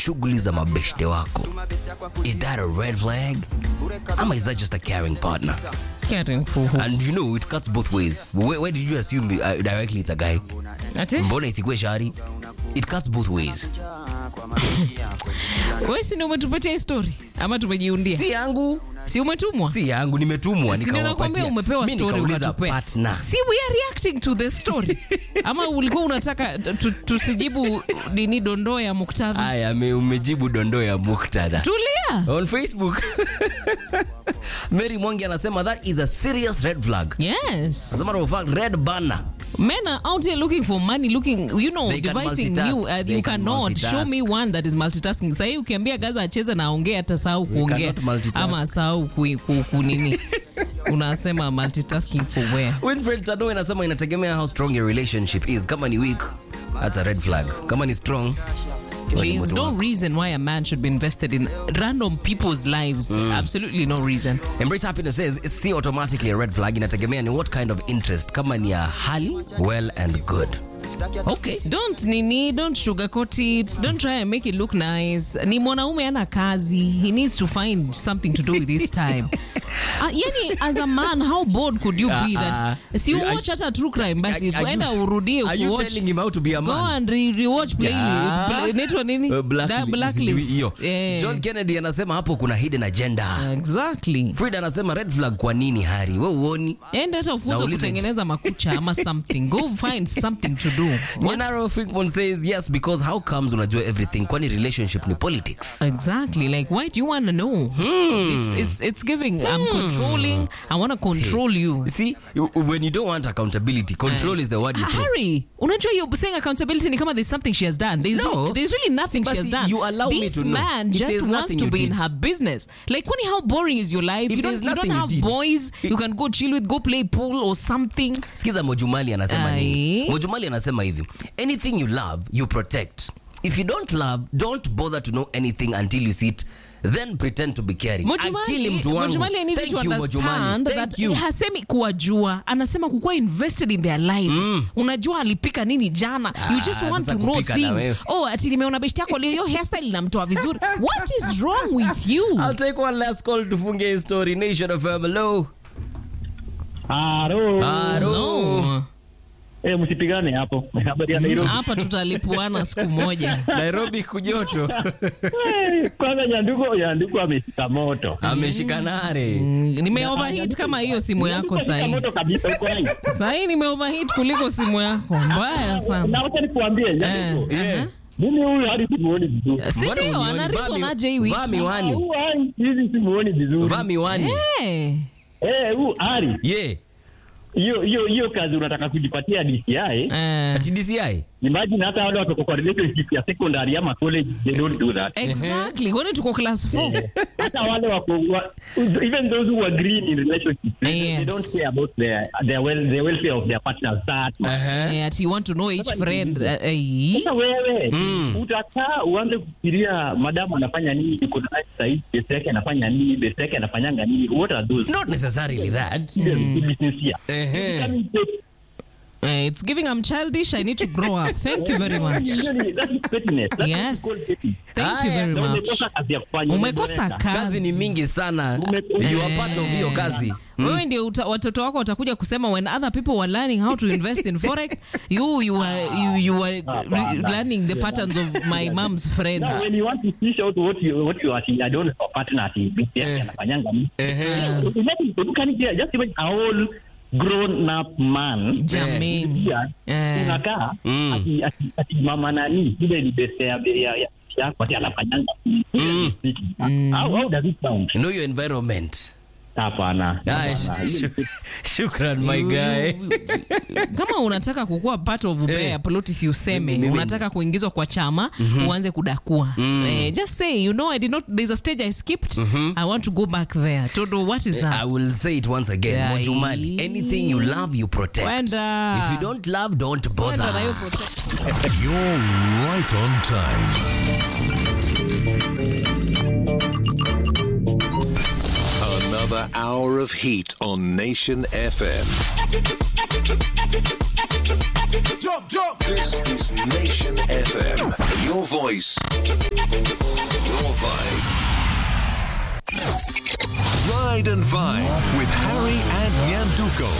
shughuli za mabeshte wako is that a red flag ama is that just a caring partner Caring for who? and you know it cuts both ways where, where did you assume uh, directly it's a guy Ati? mbona isikue shari it cuts both ways Wewe si ndio umetupatia hii story ama tumejiundia? si yangu Si umetumwa? si yangu nimetumwa Si ndio nakwambia nikawapatia umepewa mi story nikauliza ukatupea. partner Si we are reacting to the story. Ama ulikuwa unataka tu- tusijibu nini dondoo ya muktadha? aya me- umejibu dondoo ya muktadha Tulia. on facebook mary mwangi anasema that is a serious red flag Yes. as a matter of fact red banner Men are out here looking for money, looking, you know, They can devising multitask. new. Uh, They you can cannot multitask. show me one that is multitasking. Sahii ukiambia Gaza acheze na aongee atasahau kuongea cannot multitask. ama asahau ku, ku, ku nini unasema multitasking for where? winfred tano inasema inategemea how strong your relationship is kama ni weak that's a red flag kama ni strong hiyo ni There is moto no wako. reason why a man should be invested in random people's lives. Absolutely no reason. Embrace happiness says see automatically a red flag inategemea ni what kind of interest kama ni ya hali well and good okay Don't nini, don't sugarcoat it. Don't try and make it look nice. Ni mwanaume ana kazi. He needs to find something to do with his time. Uh, yani as a man how bored could you be that si Are- watch hata true crime basi Are- are uenda you- urudie are you kuwatch- telling him how to be a go man and re rewatch plainly Yeah. Pla- inaitwa nini Uh, Da- blacklist. blacklist Hiyo. Eh, john kennedy anasema hapo kuna hidden agenda exactly frida anasema red flag kwa nini hari we uoni enda hata ufunze Nauliza- kutengeneza makucha ama something go find something to do Nyanaro Finkbon says yes because how comes unajua everything kwani relationship ni politics Exactly. Like, why do you want to know? It's, it's, it's giving. I'm controlling. I want to control you. see you- when you don't want accountability control is the word you throw Hurry. Unajua you're saying accountability ni kama there's something she has done. There's, No. there's really nothing See, she has basi done. you allow me this to know. man If just there's wants nothing to you be in did. her business. Like, kwani how boring is your life? If you don't, there's you don't nothing you have did. boys you can go chill with, go play pool or something. sikiza mojumali anasema Ai. nini mojumali anasema hivi anything you love you protect if you don't love don't bother to know anything until you see it then pretend to be caring akili Mojumali, mtu wangu Mojumali, I need thank you to you Mojumali understand thank that you hasemi kuwajua anasema kukuwa invested in their lives unajua alipika nini jana you just Ah, want sasa to know kupika na wewe. things oh ati nimeona besti yako leo hiyo hairstyle inamtoa vizuri what is wrong with you I'll take one last call tufunge hii story nation of hello Haro. Haro. no Eh, msipigane hapo. Habari ya Nairobi. hapa tutalipuana siku moja nairobi kujoto Eh, Kwanza Nyanduko, Nyanduko ameshika moto. ameshika nare nimeoverheat kama hiyo simu yako Nyanduko ameshika sahii moto kabisa uko hai. sahii nimeoverheat kuliko simu yako mbaya sana Na wacha nikuambie Nyanduko. Yeah. Mimi huyu hadi simuoni vizuri. si Mbona ndio unioni? anarizwa Vaa mi- naje hii wiki vaa miwani Huyu hai hizi simuoni vizuri. vaa miwani Eh. Eh, huyu Ari. yeah Hiyo hiyo hiyo kazi unataka kujipatia DCI. Eh. ati DCI Imagine hata wale watoto kwa relationship ya secondary ama college they don't do that. exactly kwani tuko class 4 hata wale wako wa, even those who agree in relationships they, they Yes. don't care about their their well the welfare of their partners that much. uh-huh. Eh, ati you want to know each friend eh, eh, Sasa wewe utakaa uanze kufikiria madamu anafanya nini yuko na life sahihi best yake anafanya nini best yake anafanyanga nini what are those not necessarily that business here Ehe. Becoming petty. Eh, it's giving I'm childish. I need to grow up. Thank you very much. Really, that is pettiness. That's Yes. what you call petty. Thank you Haya, very Na much. umekosa kazi ya kufanya Umekosa umeboreka. kazi. kazi ni mingi sana Ume- you are part of hiyo kazi wewe ndio uta, watoto wako watakuja kusema when other people were learning how to invest in forex you you were you, you were re- learning the patterns of my mom's friends Now, when you want to fish out what you what you are I don't know partner ati best yake Eh. anafanyanga nini Ehe. Imagine, you can hear, just imagine a whole grown up man jamani Pia, Eh. unakaa Mm. ati- ati- ati mama nani ile ni best ya ya ya yako ati anafanyanga how how does it sound know your environment hapana Ah, hapana. sh- sh- shukran my guy kama unataka kukuwa part of ubea Eh. poloti si useme Mimi- unataka kuingizwa kwa chama uanze kudakua eh, just say you know i did not there's a stage i skipped i want to go back there todo what is I that will say it once again. Yeah. Mojumali, anything you love, you protect. Wenda. If you don't love, don't bother. Wenda na hiyo protect- You're right on time. Another hour of heat on Nation FM. Jump, jump. This is Nation FM. Your voice, Ride and Vibe with Harry and Nyanduko.